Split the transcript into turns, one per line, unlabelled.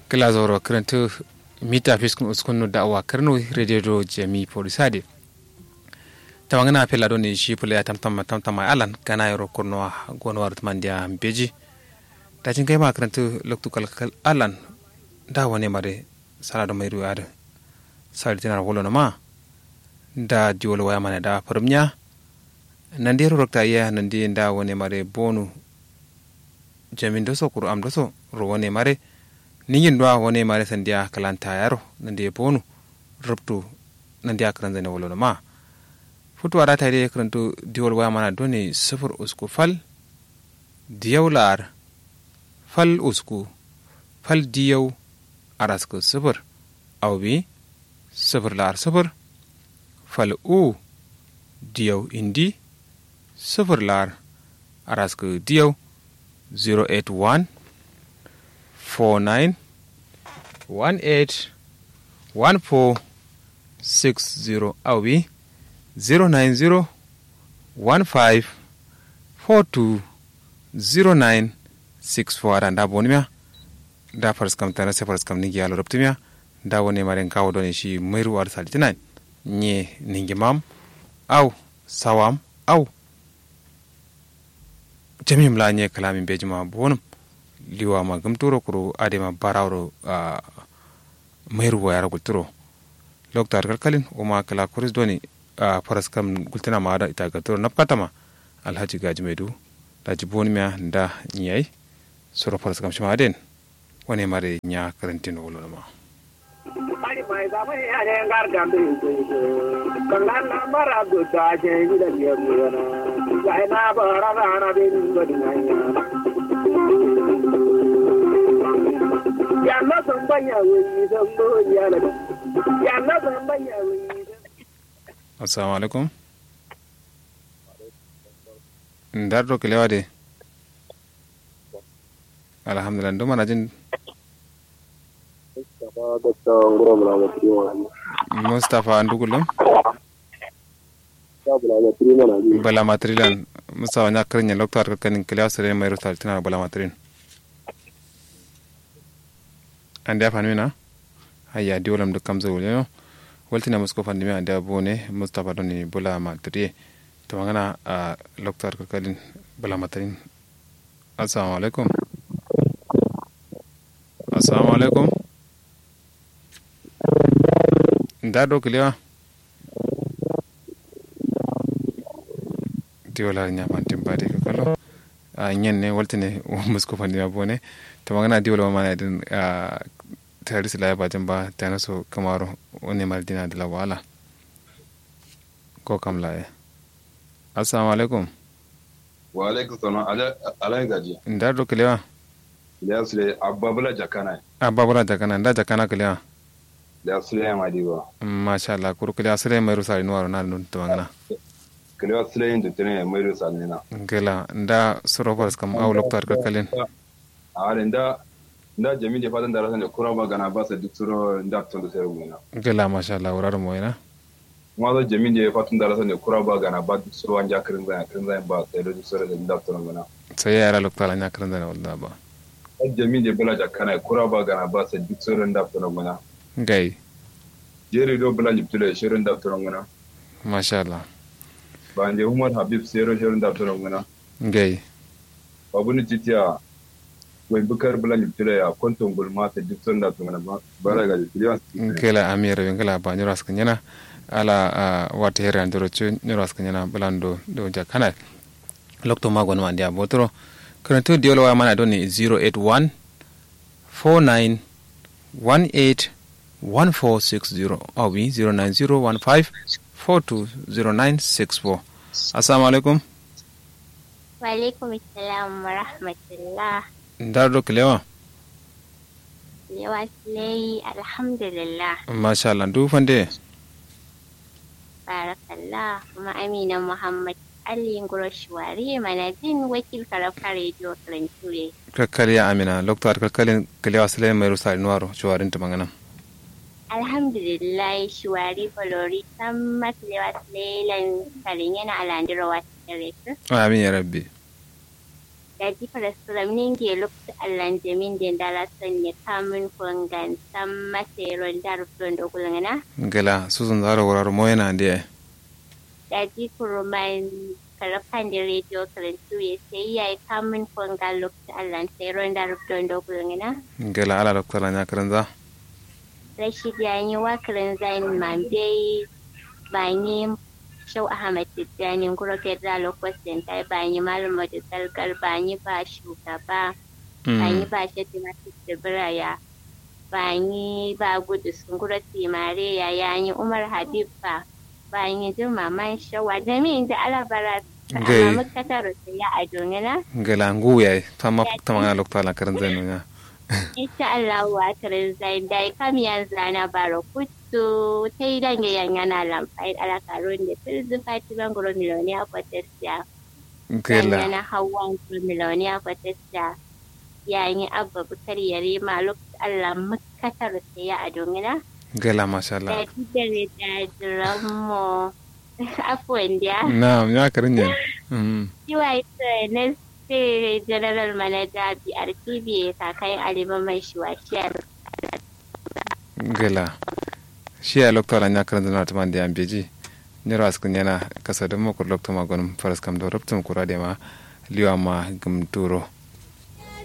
glazoro kranto mita fiskun uskunu da awa karno radio jami polisade tawangana pela do ni shi pula tamtam tamtam alan kana yoro kurno gono war mandia beji ta cin kai ma kranto loktu kalkal alan da wane mare sala do mai ruwa sali tinar wolo na ma da diwolo waya mana da farmnya nan dai rokta iya nan dai da wane mare bonu jamin doso kuru am doso ro wane mare niyin do wane mare sandiya kalanta yaro nan dai bonu rubtu nan dai akran zane wolo na ma futu ara tare karanto diwol waya mana doni sifir usku fal diyaw lar fal usku fal diyaw arasku sifir awbi sifir lar sifir fal u diyaw indi sifir lar arasku diyaw 081 49 18 14 60 awbi 090 15 42 09 64 ada nda bonimia nda farskam tana se farskam ningi yalo reptimia nda woni maren kawo doni shi mairu war salitina nye ningi mam au sawam au jamim la nye kalamin bejima bonum liwa ma gumturo kuro adema barawro uh, mairu wa yara gulturo loktar kalkalin uma kala kuris doni a faras kam gultina ma da ita ga toro napkatama alhaji gaji maidu da jiboni miya da nyai soro faras kam shima den wani mare nya karantin wolo ma
ari mai da mai ane ngar gambe kangan na mara do da je ni da ya mu na ya na bara na na be ni ngodi na ya na san banya wi san bo ya na ya na san banya wi
assalamu alaikum ndar do kelewa de alhamdulillah ndo mana jin mustapha ndugulum bala matrilan musa wanya krinya loktar ka kanin kelewa sere mai rutal tina bala matrin ande afanu na hayya diwalam dukam zawulyo waltina musko fandimi ande abone mustapha doni bula matri to ngana a loktar kalin bula matrin assalamu alaikum assalamu alaikum nda do kiliwa diwola ñamantin bade ko kalo a ñenne waltine musko fandimi abone to ngana diwola mana den tare su laya bajin ba ta naso kamaro wani mardina da lawala ko kam laye assalamu alaikum
wa alaikum salam alai gaji
nda do kilewa
ya sule ababula jakana
ababula jakana nda jakana kilewa
ya sule ma diwa
masha Allah kuru kilewa sule mai rusari nuwaro na nun to ngana
kilewa sule yin tutune mai rusari na
ngela nda surofars kam aw loktar kalin
a nda nda jami da fatan da rasan da kura magana ba sa duk suro nda tun da sayar muna
gela masha Allah wurar mu ina
kuma da jami da fatan da rasan da kura magana ba duk suro an ja kirin zan kirin zan ba sai da duk suro da nda tun muna
sai ya yara lokta lanya kirin zan wallahi ba
jami da bala jakana kura magana ba sa duk suro nda tun muna
gai
jeri do bala jiptule shirin da tun muna
masha Allah
ba anje umar habib sero shirin da tun muna
gai
babu ni jitiya wai bukar bulan yubtila ya konton gulma ta duk son da tungana bara ga jitiliya
kela amira ngela ba nyoro askanyana ala wata hera ndoro chu nyoro askanyana bulando do jakana lokto magon ma ndia botoro karanto diolo wa mana doni 081 49 18 1460 awi 09015 420964 assalamu alaikum
wa alaikum assalam wa rahmatullah
ndar do kilewa
yawa silai alhamdulillah
masha Allah du fande
barakallah kuma amina muhammad ali ngoro shuwari mana jin wakil karafa radio karanture
kakkaliya amina loktar kakkalin kilewa silai mai rusa nuwaro shuwarin ta magana
alhamdulillah shuwari bolori san matlewa silai lan karin yana alandira wasu kare
amin ya rabbi
da ji faraskuram ninge lokta allan jamin den dala sanya kamun kwangan san maseron darfon da gulngana
gela susun zaro wurar moyana ndiye
da ji kuruman karafan da rediyo karantu ya sai ya yi kamun kwangan lokta allan seron darfon da gulngana
gela ala doktara nya karanza
rashid ya yi wakarin zain mambe ba ni shau ahmad tijjani gura federal lokacin ta ba ni malam da salgar ba ni ba shugaba ba ni ba shi masu tsibiraya ba ni ba gudu sun gura timare ya ya yi umar habib ba ba ni juma man shawa da min da alabara
Gai.
a makatar ya a dongina
gela ngu yayi tama tama doktara karanza no nya
insha Allah wa tarin zain dai kam yanzu ana bara kutu ta yi dange yanyana lamfai ala karon da filzu fatiman guro miliyoniya kwatasiya
gela
yanyana hawan guro miliyoniya kwatasiya yayin abba bukar yare maluk Allah makatar ya a domina
gela masha
da
Allah
didare da jiramo afuwan da
na nya karanya mm
yiwa ita na sai general manager BRTB kakai aliman mai shiwashiyar
gela shi ya doktara nya karanza na tama ndiya beji nyoro askun yana kasa da mo ko doktara magon faras kam do ruptum kurade ma liwa ma gum duro